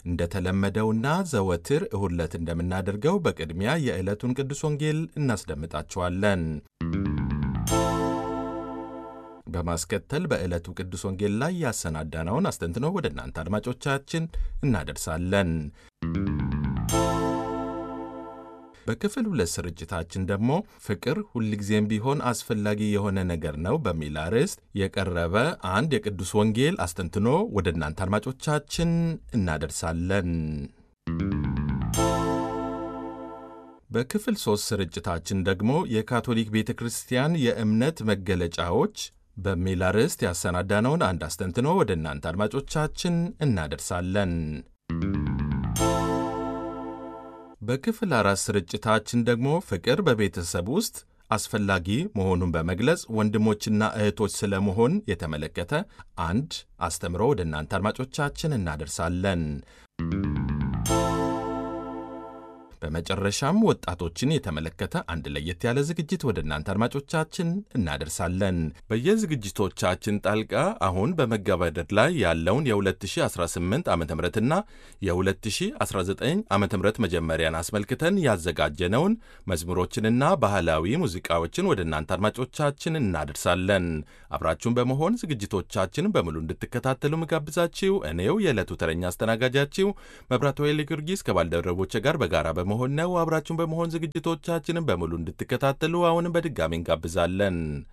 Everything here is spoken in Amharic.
እንደተለመደውና ዘወትር እሁድ ዕለት እንደምናደርገው በቅድሚያ የዕለቱን ቅዱስ ወንጌል እናስደምጣችኋለን። በማስከተል በዕለቱ ቅዱስ ወንጌል ላይ ያሰናዳነውን አስተንትኖ ወደ እናንተ አድማጮቻችን እናደርሳለን። በክፍል ሁለት ስርጭታችን ደግሞ ፍቅር ሁልጊዜም ቢሆን አስፈላጊ የሆነ ነገር ነው በሚል አርዕስት የቀረበ አንድ የቅዱስ ወንጌል አስተንትኖ ወደ እናንተ አድማጮቻችን እናደርሳለን። በክፍል ሦስት ስርጭታችን ደግሞ የካቶሊክ ቤተ ክርስቲያን የእምነት መገለጫዎች በሚል አርዕስት ያሰናዳነውን አንድ አስተንትኖ ወደ እናንተ አድማጮቻችን እናደርሳለን። በክፍል አራት ስርጭታችን ደግሞ ፍቅር በቤተሰብ ውስጥ አስፈላጊ መሆኑን በመግለጽ ወንድሞችና እህቶች ስለመሆን የተመለከተ አንድ አስተምሮ ወደ እናንተ አድማጮቻችን እናደርሳለን። በመጨረሻም ወጣቶችን የተመለከተ አንድ ለየት ያለ ዝግጅት ወደ እናንተ አድማጮቻችን እናደርሳለን። በየዝግጅቶቻችን ጣልቃ አሁን በመገባደድ ላይ ያለውን የ2018 ዓ ምና የ2019 ዓ ም መጀመሪያን አስመልክተን ያዘጋጀነውን መዝሙሮችንና ባህላዊ ሙዚቃዎችን ወደ እናንተ አድማጮቻችን እናደርሳለን። አብራችሁን በመሆን ዝግጅቶቻችን በሙሉ እንድትከታተሉ ምጋብዛችሁ እኔው የዕለቱ ተረኛ አስተናጋጃችሁ መብራት ወይሌ ጊዮርጊስ ከባልደረቦቼ ጋር በጋራ በመሆን ነው። አብራችሁን በመሆን ዝግጅቶቻችንን በሙሉ እንድትከታተሉ አሁንም በድጋሚ እንጋብዛለን።